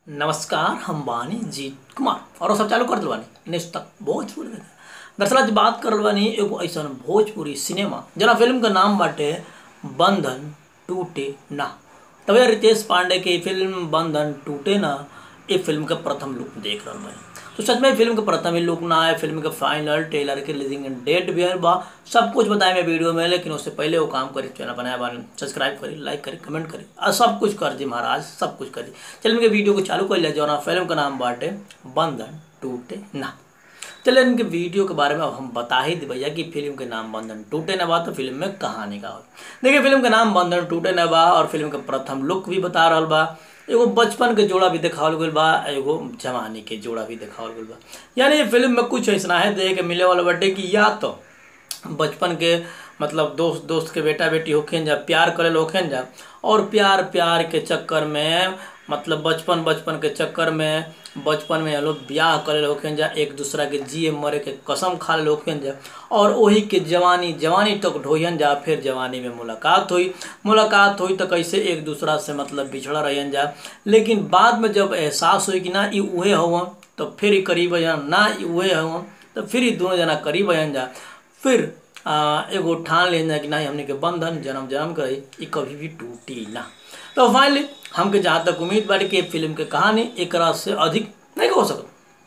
नमस्कार हम बानी जीत कुमार और सब चालू कर दिल बानी नेक्स्ट तक भोजपुरी में दरअसल आज बात करल बानी एगो ऐसा भोजपुरी सिनेमा जना फिल्म का नाम बाटे बंधन टूटे ना तब यार रितेश पांडे की फिल्म बंधन टूटे ना ये फिल्म का प्रथम लुक देख रहा बानी तो सच में फिल्म का प्रथम ही लुक ना है फिल्म का फाइनल ट्रेलर के रिलीजिंग डेट भी है बा सब कुछ बताए मैं वीडियो में लेकिन उससे पहले वो काम करी चैनल बनाया बानी सब्सक्राइब करी लाइक करी कमेंट करी और सब कुछ कर दी महाराज सब कुछ करी चलिए इनके वीडियो को चालू कर लिया जो ना फिल्म का नाम बाटे बंधन टूटे ना चलिए इनके वीडियो के बारे में अब हम बता ही दी भैया कि फिल्म के नाम बंधन टूटे न बा तो फिल्म में कहानी का हो देखिए फिल्म का नाम बंधन टूटे न बा और फिल्म का प्रथम लुक भी बता रहा बा एगो बचपन के जोड़ा भी दिखावल गई बा एगो जवानी के जोड़ा भी दिखावल गई बा यानी ये फिल्म में कुछ ऐसा है देख के मिले वाला बटे कि या तो बचपन के मतलब दोस्त दोस्त के बेटा बेटी होखेन जा प्यार करे होखेन जा और प्यार प्यार के चक्कर में मतलब बचपन बचपन के चक्कर में बचपन में लोग ब्याह करे होखेन जा एक दूसरा के जिए मरे के कसम खा ले होखेन जा और वही के जवानी जवानी तक ढोयन जा फिर जवानी में मुलाकात हुई मुलाकात हुई तो कैसे एक दूसरा से मतलब बिछड़ा रहन जा लेकिन बाद में जब एहसास हुई कि ना ये उहे हुआ तो फिर ही करीब जान ना ये उहे हुआ तो फिर ही दोनों जना करीब आयन जा फिर आ, एगो ठान लेन जा कि नहीं हमने के बंधन जन्म जन्म करे ये कभी भी टूटी ना तो फाइनली हमके जहाँ तक उम्मीद बाड़ी कि फिल्म के कहानी एक से अधिक नहीं हो सकत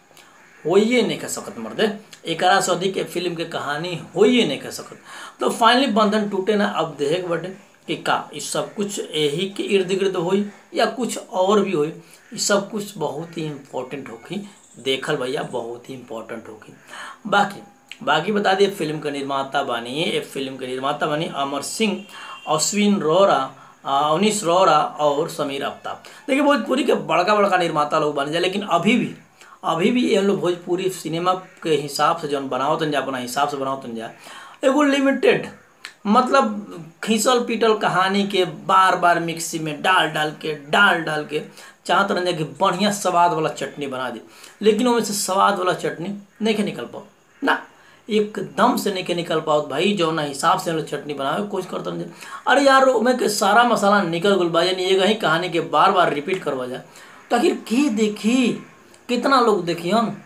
होइए नहीं कह सकत मर्दे एक से अधिक फिल्म के कहानी होइए नहीं कह सकत तो फाइनली बंधन टूटे ना अब देख बटे कि का ये सब कुछ यही के इर्द गिर्द होई या कुछ और भी होई ये सब कुछ बहुत ही इम्पोर्टेंट होगी देखल भैया बहुत ही इम्पोर्टेंट होगी बाकी बाकी बता दिए फिल्म के निर्माता बनी ये फिल्म के निर्माता बनी अमर सिंह अश्विन रोरा अवनीश रोरा और समीर आफ्ताब देखिए भोजपुरी के बड़का बड़का निर्माता लोग बन जाए लेकिन अभी भी अभी भी ये लोग भोजपुरी सिनेमा के हिसाब से जौन बनाओ तन जा अपना हिसाब से बनाओ तन जा एगो लिमिटेड मतलब खींचल पीटल कहानी के बार बार मिक्सी में डाल डाल के डाल डाल के चाहत रहने कि बढ़िया स्वाद वाला चटनी बना दे लेकिन उनमें से स्वाद वाला चटनी नहीं के निकल पाओ ना एकदम से नहीं के निकल पाओ भाई जो ना हिसाब से लोग चटनी बनावे कोशिश करते रहे अरे यार उनमें के सारा मसाला निकल गुल बा यानी एक ही कहानी के बार बार रिपीट करवा जाए तो आखिर के देखी कितना लोग देखियन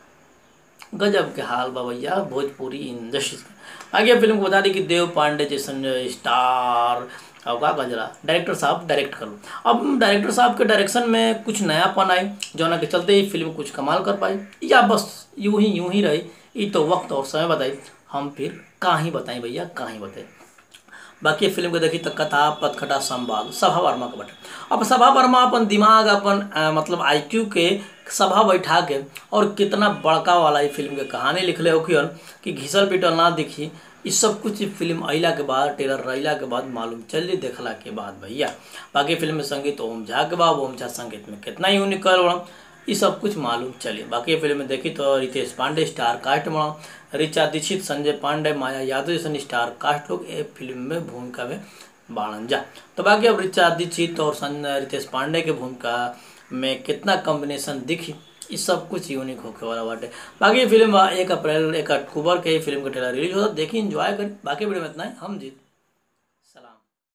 गजब के हाल बा भैया भोजपुरी इंडस्ट्री आगे फिल्म को बता दी कि देव पांडे जैसन स्टार अब का गजरा डायरेक्टर साहब डायरेक्ट करो अब डायरेक्टर साहब के डायरेक्शन में कुछ नयापन आए जो ना के चलते ही फिल्म कुछ कमाल कर पाई या बस यूं ही यूं ही रही ये तो वक्त और समय बताई हम फिर कहाँ बताएं भैया कहाँ बताएं बाकी फिल्म को देखी तो कथा पथखटा संवाद सभा वर्मा का बटे अब सभा वर्मा अपन दिमाग अपन आ, मतलब आईक्यू के सभा बैठा के और कितना बड़का वाला ये फिल्म के कहानी लिखले हो कि घिसल पिटल ना दिखी ये सब कुछ फिल्म अला के बाद ट्रेलर रैला के बाद मालूम चल देखला के बाद भैया बाकी फिल्म में संगीत ओम झा के बाद ओम झा संगीत में कितना यूनिक कर ये सब कुछ मालूम चलिए बाकी फिल्म में देखी तो रितेश पांडे स्टार कास्ट बना ऋचा दीक्षित संजय पांडे माया यादव जैसे स्टार कास्ट लोग ये फिल्म में भूमिका में बाणन जा तो बाकी अब ऋचा दीक्षित और रितेश पांडे के भूमिका में कितना कॉम्बिनेशन दिखी ये सब कुछ यूनिक होके वाला बाटे बाकी फिल्म एक अप्रैल एक अक्टूबर के फिल्म का ट्रेलर रिलीज होता देखिए इंजॉय करें बाकी वीडियो में इतना ही हम जीत